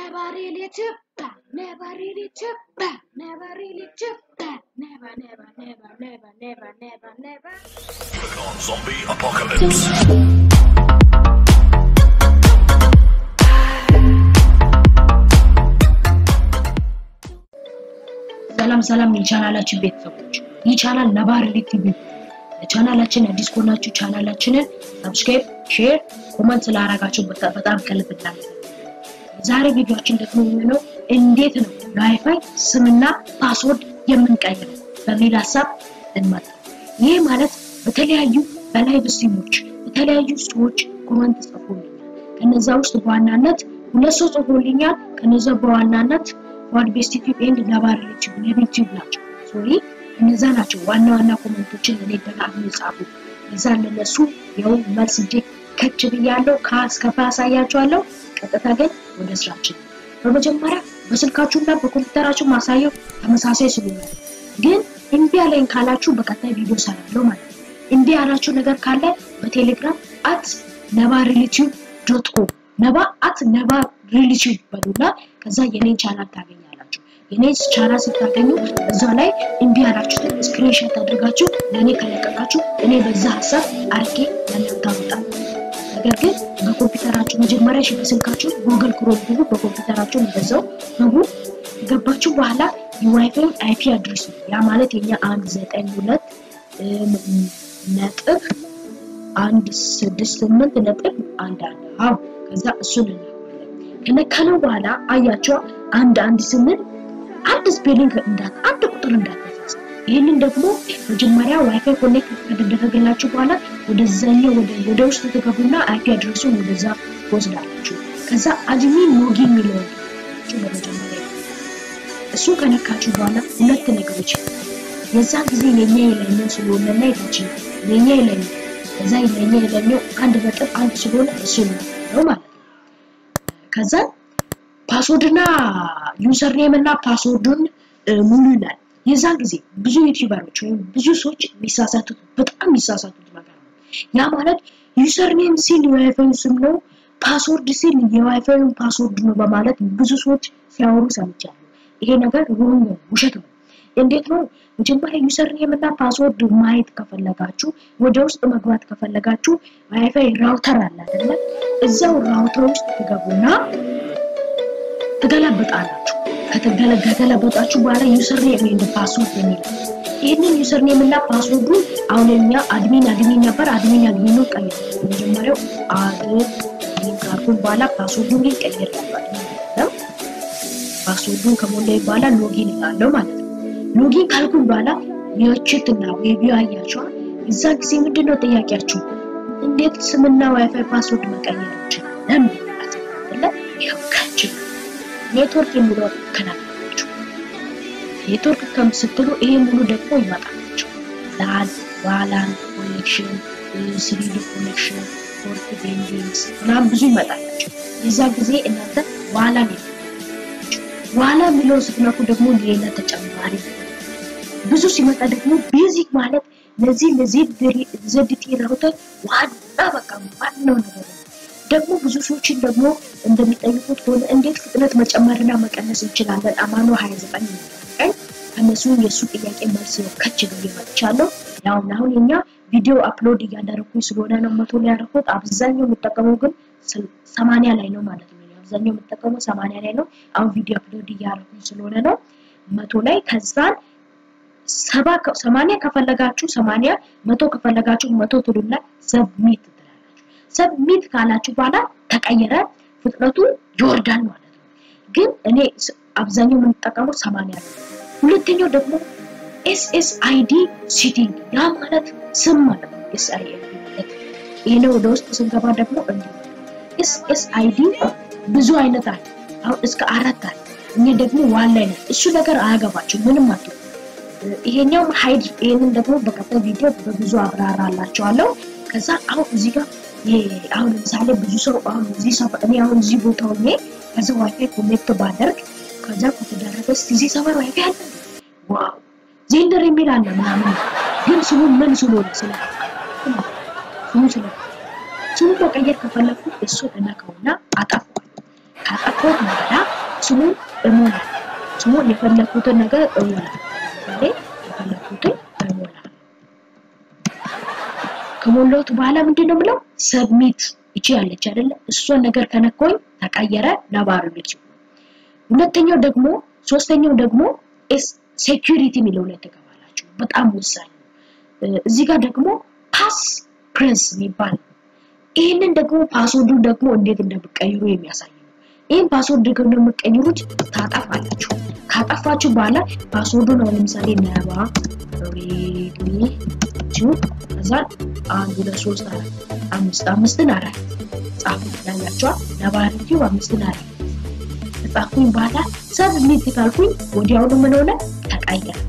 Never really too bad. Never really too bad. Never really too bad. Never, never, never, never, never, never, never. Click on Zombie Apocalypse. ሰላም ሰላም የቻናላችን ቤተሰቦች፣ ይህ ቻናል ነባር ቲቪ ለቻናላችን አዲስ ከሆናችሁ ቻናላችንን ሰብስክራይብ፣ ሼር፣ ኮመንት ስላደረጋችሁ በጣም በጣም ከልብ እናመሰግናለን። የዛሬ ቪዲዮአችን ደግሞ የሚሆነው እንዴት ነው የዋይፋይ ስምና ፓስወርድ የምንቀይረው በሚል ሀሳብ እንመጣ። ይህ ማለት በተለያዩ በላይቭ ስትሪሞች የተለያዩ ሰዎች ኮመንት ጽፎልኛል። ከነዛ ውስጥ በዋናነት ሁለት ሰው ጽፎልኛል። ከነዛ በዋናነት ዋድ ቤስት ዩቲዩብ ኤንድ ነባር ዩቲዩብ ነቢል ዩቲዩብ ናቸው። ሶሪ እነዛ ናቸው ዋና ዋና ኮመንቶችን እኔ ደጋግሞ የጻፉ እዛ ለነሱ ያው መልስ እጄ ከች ብያለሁ። ከአስከፋ ያሳያቸዋለሁ። ቀጥታ ግን ወደ ስራችን በመጀመሪያ በስልካችሁና በኮምፒውተራችሁ ማሳየው ተመሳሳይ ስለሆነ ግን እምቢ ያለኝ ካላችሁ በቀጣይ ቪዲዮ ሰራለሁ ማለት ነው። እምቢ ያላችሁ ነገር ካለ በቴሌግራም አት ነባ ሪሊቲዩብ ዶት ኮም ነባ አት ነባ ሪሊቲዩብ በሉና ከዛ የኔን ቻናል ታገኛላችሁ። የኔን ቻናል ስታገኙ እዛ ላይ እምቢ ያላችሁትን ስክሪንሾት አድርጋችሁ ለእኔ ከለቀቃችሁ እኔ በዛ ሀሳብ አርጌ ለእናንተ አመጣለሁ። ነገር ግን በኮምፒውተራችሁ መጀመሪያ ሽ በስልካችሁ ጉግል ክሮም ግቡ፣ በኮምፒውተራችሁ እንደዛው ግቡ። ገባችሁ በኋላ የዋይፋይ አይፒ አድሬስ ነው። ያ ማለት የኛ አንድ ዘጠኝ ሁለት ነጥብ አንድ ስድስት ስምንት ነጥብ አንድ አንድ አዎ ከዛ እሱን እናውቃለን። ከነካነው በኋላ አያቸው አንድ አንድ ስንል አንድ ስፔሊንግ እንዳት አንድ ቁጥር እንዳትፈጽ። ይህንን ደግሞ መጀመሪያ ዋይፋይ ኮኔክት ከተደረገላችሁ በኋላ ወደዛኛው ወደ ወደ ውስጥ ትገቡና አይፒ አድሬሱን ወደዛ ትወስዳላችሁ። ከዛ አድሚን ሎጊን የሚለውን በመጀመሪያ እሱ ከነካችሁ በኋላ ሁለት ነገሮች የዛን ጊዜ የኛ የላይኛው ስለሆነና የታችኛው የኛ የላይኛው ከዛ የኛ የላይኛው አንድ ነጥብ አንድ ስለሆነ እሱ ነው ማለት ነው። ከዛ ፓስወርድና ዩዘር ኔም እና ፓስወርዱን ሙሉ ይላል። የዛን ጊዜ ብዙ ዩቲዩበሮች ወይም ብዙ ሰዎች የሚሳሳቱት በጣም የሚሳሳቱት ነገር ነው። ያ ማለት ዩዘር ኔም ሲል የዋይፋዩ ስም ነው፣ ፓስወርድ ሲል የዋይፋዩን ፓስወርድ ነው በማለት ብዙ ሰዎች ሲያወሩ ሰምቻለሁ። ይሄ ነገር ሮንግ ነው፣ ውሸት ነው። እንዴት ነው? መጀመሪያ ዩዘር ኔም እና ፓስወርድ ማየት ከፈለጋችሁ ወደ ውስጥ መግባት ከፈለጋችሁ ዋይፋይ ራውተር አለ አይደለ? እዛው ራውተር ውስጥ ትገቡና ትገለብጣላችሁ። ከተገለበጣችሁ በኋላ ዩዘር ኔም ኤንድ ፓስወርድ የሚል ይህንን ዩዘር ኔም እና ፓስወርዱ አሁን እኛ አድሚን አድሚን ነበር አድሚን አድሚኑ ቀይር መጀመሪያው አድሚን ካልኩን በኋላ ፓስወርዱን ግን ቀይር ያለው ፓስወርዱን ከሞላ በኋላ ሎጊን እላለሁ ማለት ነው። ሎጊን ካልኩን በኋላ የችትና ዌቢዮ አያቸዋል። እዛ ጊዜ ምንድነው ጥያቄያችሁ? እንዴት ስምና ዋይፋይ ፓስወርድ መቀየር እንችላለን? አይደለ? ይኸው ከች ኔትወርክ የሚለው ከናላችሁ ኔትወርክ ከም ስትሉ ይሄ ሙሉ ደግሞ ይመጣላችሁ። ላን ዋላን ኮኔክሽን፣ ስሪዲ ኮኔክሽን፣ ፖርት ቤንዲንግስ ምናምን ብዙ ይመጣላችሁ። የዛ ጊዜ እናንተ ዋላን ዋላ የሚለውን ስትነኩ ደግሞ ሌላ ተጨማሪ ብዙ ሲመጣ ደግሞ ቤዚክ ማለት ለዚህ ለዜድቲ ራውተር ዋና በቃ ዋናው ነገር ነው። ደግሞ ብዙ ሰዎችን ደግሞ እንደሚጠይቁት ከሆነ እንዴት ፍጥነት መጨመርና መቀነስ እንችላለን? አማኖ 29 ቀን ከነሱ የእሱ ጥያቄ መልስ ነው ከች ብዬ መጥቻለሁ። ያው አሁን የኛ ቪዲዮ አፕሎድ እያደረኩኝ ስለሆነ ነው መቶ ላይ ያደረኩት። አብዛኛው የምጠቀመው ግን ሰማንያ ላይ ነው ማለት ነው። አብዛኛው የምጠቀመው ሰማንያ ላይ ነው። አሁን ቪዲዮ አፕሎድ እያደረኩኝ ስለሆነ ነው መቶ ላይ ከዛን ሰባ ሰማንያ ከፈለጋችሁ ሰማንያ መቶ ከፈለጋችሁ መቶ ትሉና ሰብሚት ትላላችሁ። ሰብሚት ካላችሁ በኋላ ተቀየረ ፍጥነቱ ይወርዳል ማለት ነው። ግን እኔ አብዛኛው የምንጠቀመው ሰማንያ ነው። ሁለተኛው ደግሞ ኤስኤስአይዲ ሲቲንግ ያ ማለት ስም ማለት ነው። ኤስአይዲ ማለት ይሄ ነው። ወደ ውስጥ ስንገባ ደግሞ እንዲህ ኤስኤስአይዲ ብዙ አይነት አለ። አሁን እስከ አራት አለ። እኛ ደግሞ ዋን ላይ ነን። እሱ ነገር አያገባችሁ ምንም አትሉ። ይሄኛው ሃይድ ይሄንን ደግሞ በቀጣይ ቪዲዮ በብዙ አብራራላችኋለሁ። ከዛ አሁን እዚህ ጋር አሁን ለምሳሌ ብዙ ሰው አሁን እዚህ ሰፈር እኔ አሁን እዚህ ቦታ ሆኜ ከዛ ዋይፋይ ኮኔክት ባደርግ ከዛ ከተደረገ እዚህ ሰፈር ዋይፋይ አለ ዋው ዜንደር የሚል አለ ምናምን ግን ስሙ ምን ስለሆነ ስለ ስሙ ስለ ስሙ መቀየር ከፈለኩ እሱ እነካውና አጠፋዋለሁ። ካጠፋሁት በኋላ ስሙን እሞላለሁ። ስሙን የፈለኩትን ነገር እሞላለሁ። እኔ የፈለኩትን እሞላለሁ። ከሞላሁት በኋላ ምንድን ነው የምለው? ሰብሚት ይቺ ያለች አይደለ? እሷን ነገር ከነኮኝ ተቀየረ ነባሪነት ሲሆን፣ ሁለተኛው ደግሞ ሶስተኛው ደግሞ ሴኩሪቲ የሚለው ላይ ተገባላችሁ። በጣም ወሳኝ ነው። እዚህ ጋር ደግሞ ፓስ ፕሬስ የሚባል ይህንን ደግሞ ፓስወርዱን ደግሞ እንዴት እንደምቀይሩ የሚያሳይ ነው። ይህን ፓስወርድ ደግሞ እንደምቀይሩት ታጠፋላችሁ። ካጠፋችሁ በኋላ ፓስወርዱን አሁን ለምሳሌ ነባ ሬድሚ ቲዩብ ከዛ አንድ ሁለት ሶስት አራት አምስት አምስትን አራት ጻፉ ያላችኋል። ነባ ሬድሚ አምስትን አራት ከጻፍኩኝ በኋላ ሰብሚት ካልኩኝ ወዲያውኑ ምን ሆነ ተቀየረ።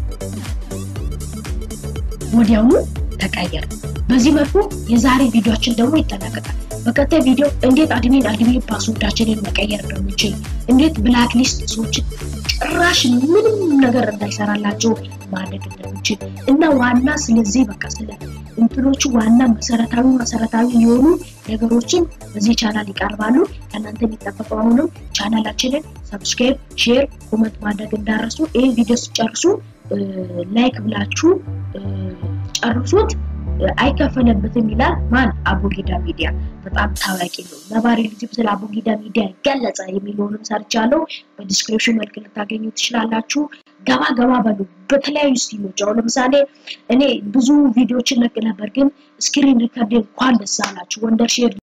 ወዲያውኑ ተቀየረ። በዚህ መልኩ የዛሬ ቪዲዮችን ደግሞ ይጠናቀቃል። በቀጣይ ቪዲዮ እንዴት አድሚን አድሚን ፓስወርዳችንን መቀየር እንደምንችል፣ እንዴት ብላክ ሊስት ሰዎችን ጭራሽ ምንም ነገር እንዳይሰራላቸው ማድረግ እንደምንችል እና ዋና ስለዚህ በቃ ስለ እንትኖቹ ዋና መሰረታዊ መሰረታዊ የሆኑ ነገሮችን በዚህ ቻናል ይቀርባሉ። ከእናንተ የሚጠበቀው አሁንም ቻናላችንን ሰብስክራይብ፣ ሼር፣ ኮመንት ማድረግ እንዳረሱ። ይህ ቪዲዮ ሲጨርሱ ላይክ ብላችሁ ጨርሱት። አይከፈለበትም ይላል ማን? አቡጊዳ ሚዲያ በጣም ታዋቂ ነው። ነባሪ ልጅም ስለ አቡጊዳ ሚዲያ ገለጸ የሚለውንም ሰርቻለሁ። በዲስክሪፕሽን መልክ ልታገኙ ትችላላችሁ። ገባ ገባ በሉ። በተለያዩ ስቲሎች አሁን ለምሳሌ እኔ ብዙ ቪዲዮዎችን ለቅ ነበር፣ ግን ስክሪን ሪከርድ እንኳን ደስ አላችሁ ወንደር ሼር